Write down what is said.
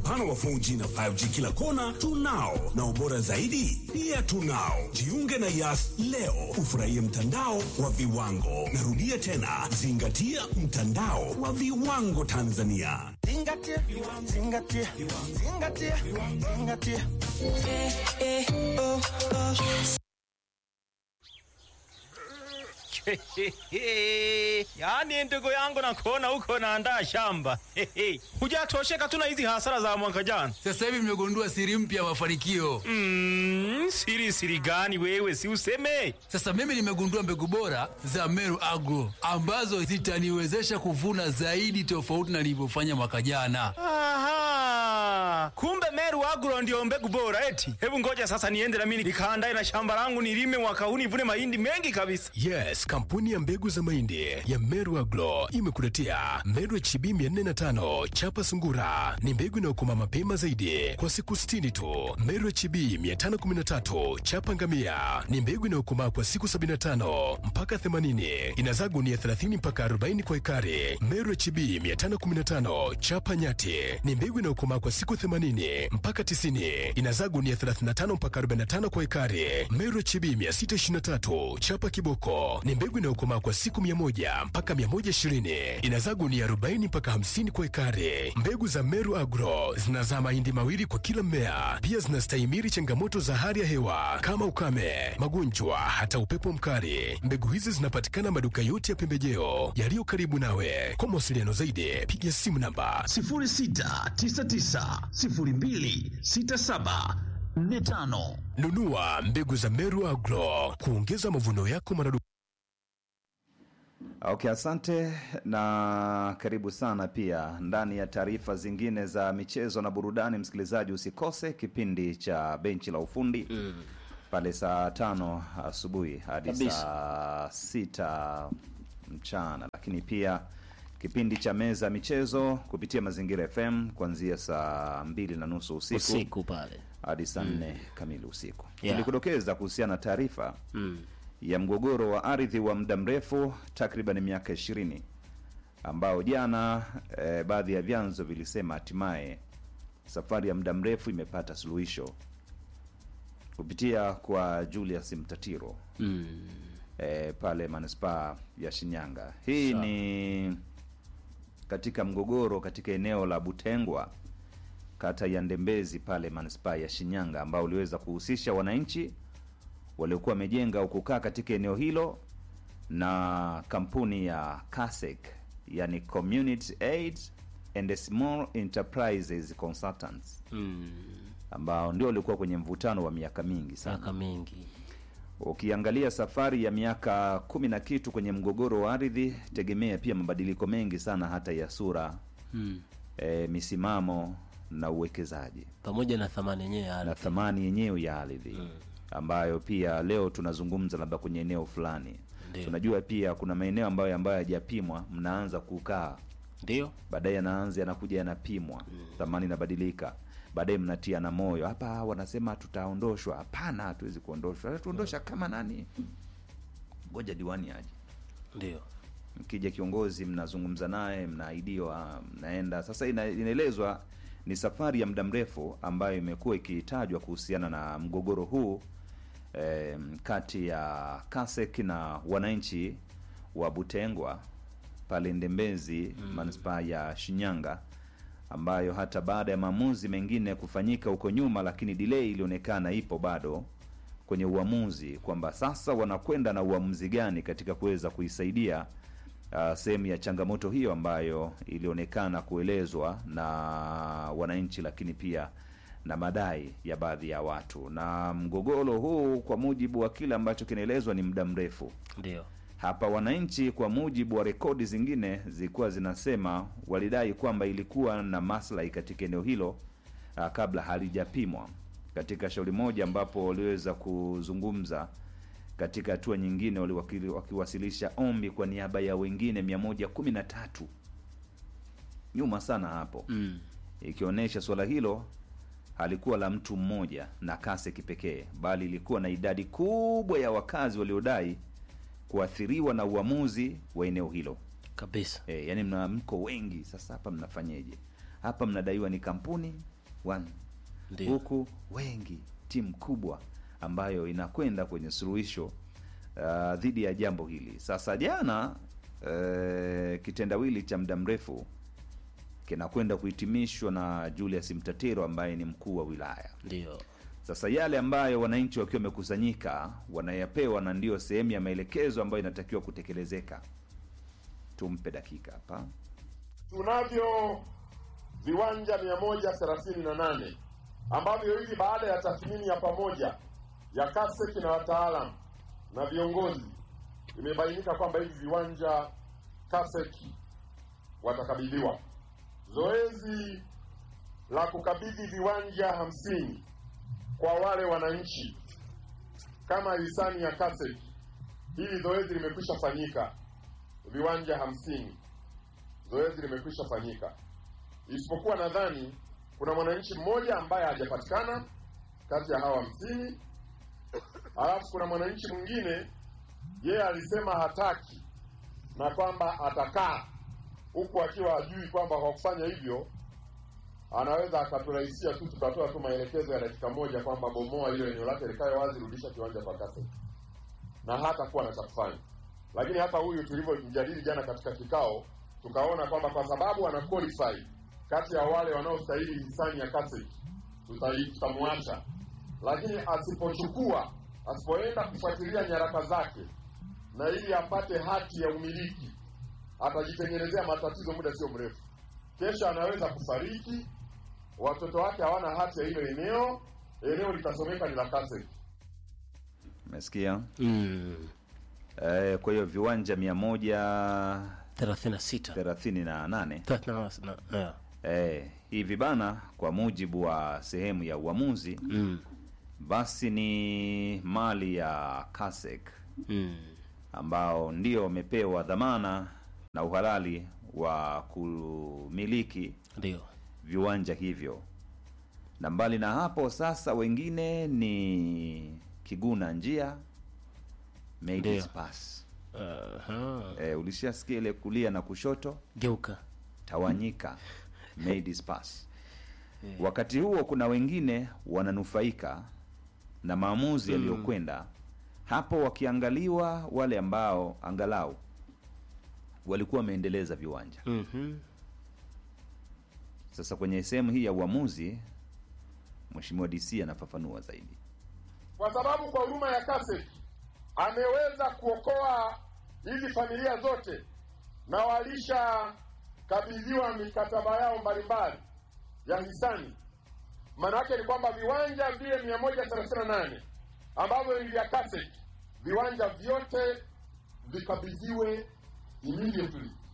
mpana wa 4G na 5G kila kona tunao, na ubora zaidi pia tunao. Jiunge na Yas leo ufurahie mtandao wa viwango. Narudia tena, zingatia mtandao wa viwango Tanzania. Zingatia, zingatia, zingatia, zingatia. Yaani ndugu yangu nakuona huko naandaa shamba. Hujatosheka tu na hizi hasara za mwaka jana. Sasa hivi mmegundua siri mpya ya mafanikio. Mm, siri siri gani wewe si useme? Sasa mimi nimegundua mbegu bora za Meru Agro ambazo zitaniwezesha kuvuna zaidi tofauti na nilivyofanya mwaka jana. Aha. Kumbe Meru Agro ndio mbegu bora eti. Hebu ngoja sasa niende na mimi nikaandae na shamba langu nilime mwaka huu nivune mahindi mengi kabisa. Yes, kampuni ya mbegu za mahindi ya Meru Agro imekuletea Meru HB 405 chapa sungura. Ni mbegu inayokoma mapema zaidi kwa siku 60 tu. Meru HB 513 chapa ngamia ni mbegu inayokomaa kwa siku 75 mpaka 80. Inazaa gunia 30 mpaka 40 kwa ekari. Meru HB 515 chapa nyati ni mbegu inayokomaa kwa siku 80 mpaka 90. Inazaa gunia 35 mpaka 45 kwa ekari. Meru HB 623 chapa kiboko ni mbegu inayokomaa kwa siku 100 mpaka 120. Inazaa gunia 40 mpaka 50 kwa ekari. Mbegu za Meru Agro zinazaa mahindi mawili kwa kila mmea. Pia zinastahimili changamoto za hali ya hewa kama ukame, magonjwa, hata upepo mkali. Mbegu hizi zinapatikana maduka yote ya pembejeo yaliyo karibu nawe. Kwa mawasiliano zaidi, piga simu namba 06990267 45 nunua mbegu za Meru Agro kuongeza mavuno yako maradufu. Okay, asante na karibu sana pia ndani ya taarifa zingine za michezo na burudani. Msikilizaji, usikose kipindi cha benchi la ufundi pale saa tano asubuhi hadi Kabisa. saa sita mchana, lakini pia kipindi cha meza ya michezo kupitia Mazingira FM kuanzia saa mbili na nusu usiku, usiku pale hadi saa nne kamili usiku. Yeah. Tulikudokeza kuhusiana na taarifa mm. ya mgogoro wa ardhi wa muda mrefu takriban miaka ishirini ambao jana eh, baadhi ya vyanzo vilisema hatimaye safari ya muda mrefu imepata suluhisho kupitia kwa Julius Mtatiro Mm. eh, pale manispaa ya Shinyanga. Hii Sawa. ni katika mgogoro katika eneo la Butengwa kata ya Ndembezi pale manispaa ya Shinyanga ambao uliweza kuhusisha wananchi waliokuwa wamejenga au kukaa katika eneo hilo na kampuni ya CASEC yani Community Aid and Small Enterprises Consultants Mm. ambao ndio walikuwa kwenye mvutano wa miaka mingi sana miaka mingi ukiangalia safari ya miaka kumi na kitu kwenye mgogoro wa ardhi, tegemea pia mabadiliko mengi sana hata ya sura mm. e, misimamo na uwekezaji pamoja na thamani yenyewe ya na ardhi thamani yenyewe ya ardhi ambayo pia leo tunazungumza labda kwenye eneo fulani Ndio. tunajua pia kuna maeneo ambayo ambayo hayajapimwa mnaanza kukaa ndio baadaye yanaanza yanakuja yanapimwa thamani inabadilika baadaye mnatia na moyo hapa wanasema tutaondoshwa hapana hatuwezi kuondoshwa tuondosha kama nani ngoja diwani aje ndio mkija kiongozi mnazungumza naye mnaahidiwa mnaenda sasa ina, inaelezwa ni safari ya muda mrefu ambayo imekuwa ikitajwa kuhusiana na mgogoro huu eh, kati ya kasek na wananchi wa butengwa pale ndembezi mm. manispaa ya shinyanga ambayo hata baada ya maamuzi mengine kufanyika huko nyuma lakini delay ilionekana ipo bado kwenye uamuzi kwamba sasa wanakwenda na uamuzi gani katika kuweza kuisaidia uh, sehemu ya changamoto hiyo ambayo ilionekana kuelezwa na wananchi lakini pia na madai ya baadhi ya watu na mgogoro huu kwa mujibu wa kile ambacho kinaelezwa ni muda mrefu ndio hapa wananchi kwa mujibu wa rekodi zingine zilikuwa zinasema walidai kwamba ilikuwa na maslahi katika eneo hilo uh, kabla halijapimwa katika shauri moja ambapo waliweza kuzungumza katika hatua nyingine waliwakili- wakiwasilisha ombi kwa niaba ya wengine 113 nyuma sana hapo mm. ikionyesha suala hilo halikuwa la mtu mmoja na kase kipekee bali ilikuwa na idadi kubwa ya wakazi waliodai kuathiriwa na uamuzi wa eneo hilo kabisa e, yani mna mko wengi sasa hapa mnafanyeje hapa mnadaiwa ni kampuni one Ndio. huku wengi timu kubwa ambayo inakwenda kwenye suluhisho uh, dhidi ya jambo hili sasa jana uh, kitendawili cha muda mrefu kinakwenda kuhitimishwa na julius mtatiro ambaye ni mkuu wa wilaya Ndio. sasa yale ambayo wananchi wakiwa wamekusanyika wanayapewa na ndiyo sehemu ya maelekezo ambayo inatakiwa kutekelezeka tumpe dakika hapa tunavyo viwanja mia moja thelathini na nane ambavyo hivi baada ya tathmini ya pamoja ya kaseki na wataalam na viongozi imebainika kwamba hivi viwanja kaseki watakabidhiwa zoezi la kukabidhi viwanja hamsini kwa wale wananchi kama hisani ya kaseki hili zoezi limekwisha fanyika viwanja hamsini zoezi limekwisha fanyika, isipokuwa nadhani kuna mwananchi mmoja ambaye hajapatikana kati ya hawa hamsini. Alafu kuna mwananchi mwingine yeye alisema hataki na kwamba atakaa huku akiwa hajui kwamba kwa kufanya hivyo anaweza akaturahisishia tu, tukatoa tu maelekezo ya dakika moja kwamba bomoa hilo eneo lake likae wazi, rudisha kiwanja kwa kaseti, na hata kuwa na cha kufanya. Lakini hata huyu tulivyomjadili jana katika kikao, tukaona kwamba kwa sababu ana qualify kati ya wale wanaostahili hisani ya kaseti, tutai- tutamwacha. Lakini asipochukua, asipoenda kufuatilia nyaraka zake na ili apate hati ya umiliki, atajitengenezea matatizo muda sio mrefu. Kesho anaweza kufariki, watoto wake hawana hati ya hilo eneo, eneo litasomeka ni la kaseti. umesikia Mm. eh, kwa hiyo viwanja mia moja 36. thelathini na nane 38. Yeah. eh, hivi bana kwa mujibu wa sehemu ya uamuzi Mm. basi ni mali ya kasek Mm. ambao ndio wamepewa dhamana na uhalali wa kumiliki Ndio. viwanja hivyo na mbali na hapo sasa wengine ni kiguna njia Maid's Ndio. Pass. Aha. E, ulishasikia ile kulia na kushoto Geuka. tawanyika Maid's Pass. wakati huo kuna wengine wananufaika na maamuzi yaliyokwenda hapo wakiangaliwa wale ambao angalau walikuwa wameendeleza viwanja Mhm. sasa kwenye sehemu hii ya uamuzi mheshimiwa dc anafafanua zaidi kwa sababu kwa huruma ya kaseti ameweza kuokoa hizi familia zote na walishakabidhiwa mikataba yao mbalimbali ya hisani. Maana yake ni kwamba viwanja vile mia moja thelathini na nane ambavyo ni vya kaseti, viwanja vyote vikabidhiwe immediately